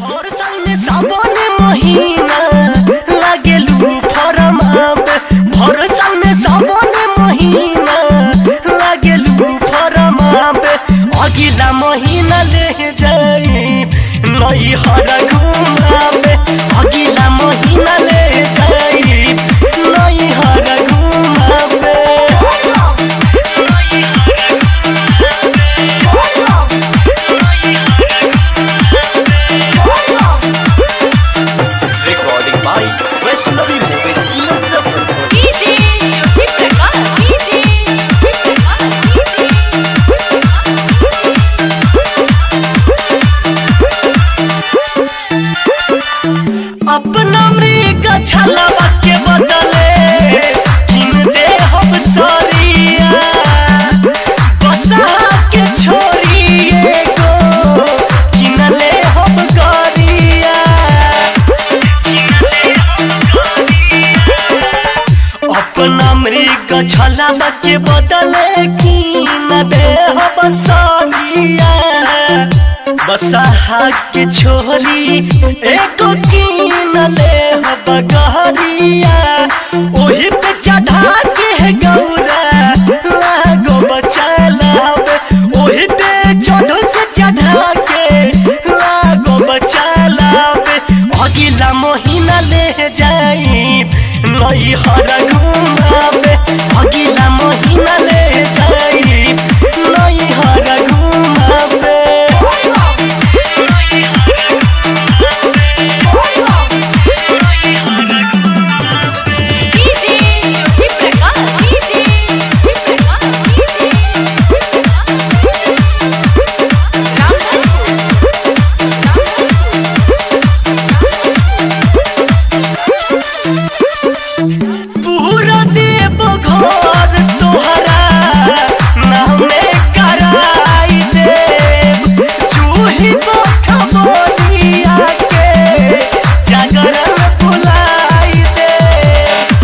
हर साल में सावन महीना लागेलू फरम पे हर साल में सावन महीना लागेलू फरम पे अगिला महीना ले जाई नई हर घुमाबे अगिला महीना ले जाई नई हर घुमाबे Recording by Vaishnavi Movies Muzaffarpur. DJ Jyoti Prakash DJ Jyoti Prakash अपना मृग छलवा के बदले किन दे हम सरिया बसा के छोरी एगो किन ले हम गरिया अपना मृग छलवा के बदले किन दे हम सरिया बसहा के छोरी एको कीन ले बगहरिया ओही पे चढ़ा के गौरा लागो बचलावे ओही पे चढ़ के चढ़ा के लागो बचलावे अगिला महीना ले जाई नई हर घुमावे अगिला महीना ले जाई नई हर घुमावे DJ Jyoti Prakash DJ Jyoti Prakash DJ Jyoti पूरा देव घर तोहरा नामे कराई देव चूही बैठ बोलिया के जागरण बुलाई देव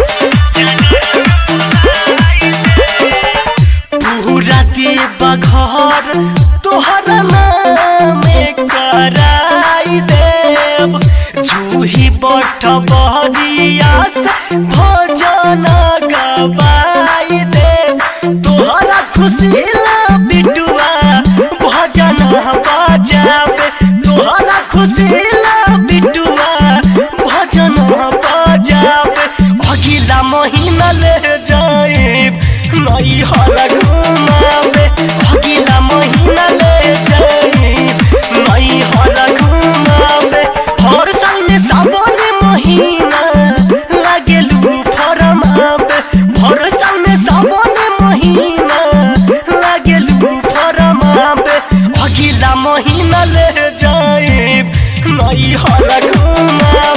पूरा देव घर तोहरा नामे कराई देव जूही बठ बहरिया से भजन गवाई देव तोहरा खुशी ला बिटुआ भजन बजावे तोहरा खुशी ला बिटुआ भजन बजावे अगिला महीना ले जाइब नई हर घुमावे अगिला महीना ले जाइब नई हर घुमावे हर साल में सावन महीना लागेलू फरम पे हर साल में सावन महीना लागेलू फरम पे अगिला महीना ले जाइब नई हर घुमावे